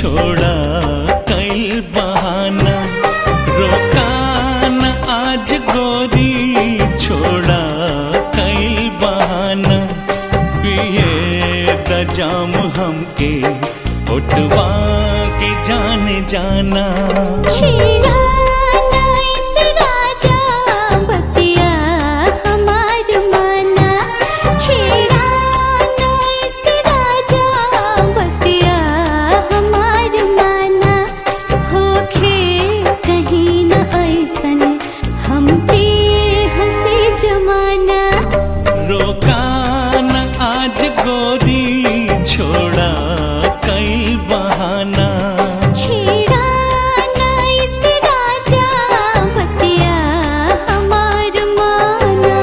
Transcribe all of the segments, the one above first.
छोड़ा कई बहाना रोकान आज गोरी छोड़ा कई बहाना पिए द जाम हमके उठवा के जान जाना छेड़ा नाइस राजा बतिया हमार माना छेड़ा नाइस राजा बतिया हमार माना होखे कहीं न ऐसन हम पे हंसी जमाना रोकान आज गोरी छोड़ा कई बहाना छेड़ा नाइस राजा बतिया हमार माना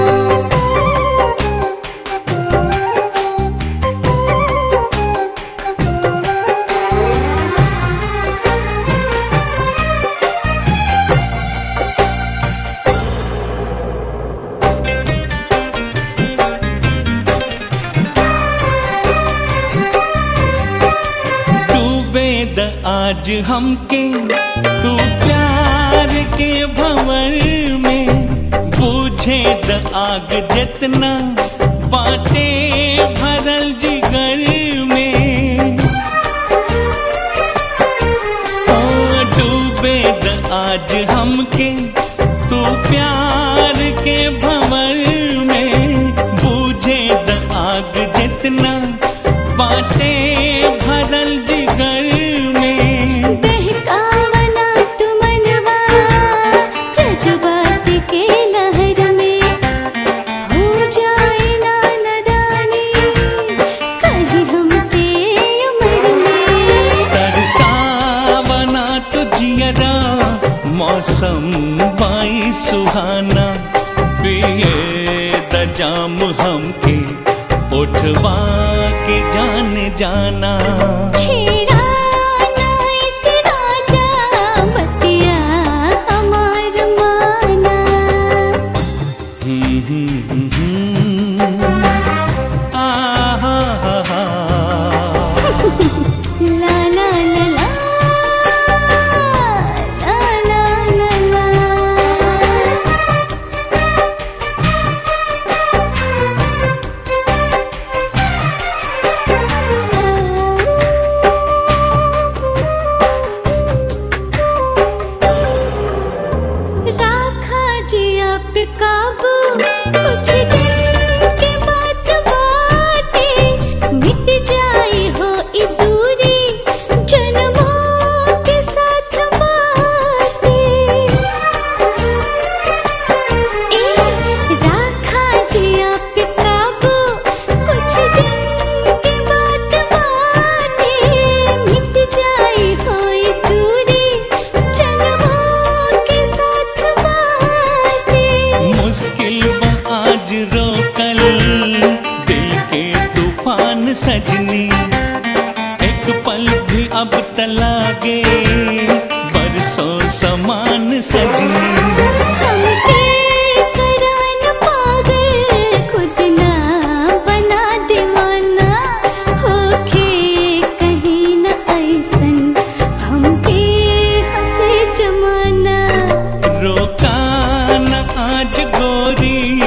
डूबे द आज हमके तू प्यार के भंवर में बूझे द आग जितना बाटे भरल जिगर में ओ डूबे द आज हमके तू प्यार के भंवर में बूझे द आग जितना बाटे भरल जिगर में बहकावना तुमनवा जज्बात के लहर में हो जाए ना नदानी कहीं हमसे उम्र में तरसावना तो जियरा मौसम बाई सुहाना पिए द जाम हमके उठवा के जान जाना छेड़ा नाइस राजा बतिया हमार माना हम्म, हम्म, हम्म। आहा, हा, हा। ला ला ला ला ला ला ला ला राखा जी आप काबू कुछ दिन के बाद बाटे मिट जाई हो ई दूरी जन्मों के साथ बाटे ए राखा जी आप काबू कुछ दिन के बाद बाटे मिट जाई हो ई दूरी जन्मों के साथ बाटे मुश्किल बा आज रोकल दिल के तूफान सजनी एक पल भी अब तलागे बरसों समान सजनी हमके करान पागल खुद ना बना दीवाना होके कहीं न ऐसन हमके हंसे जमाना रोकान आज गोरी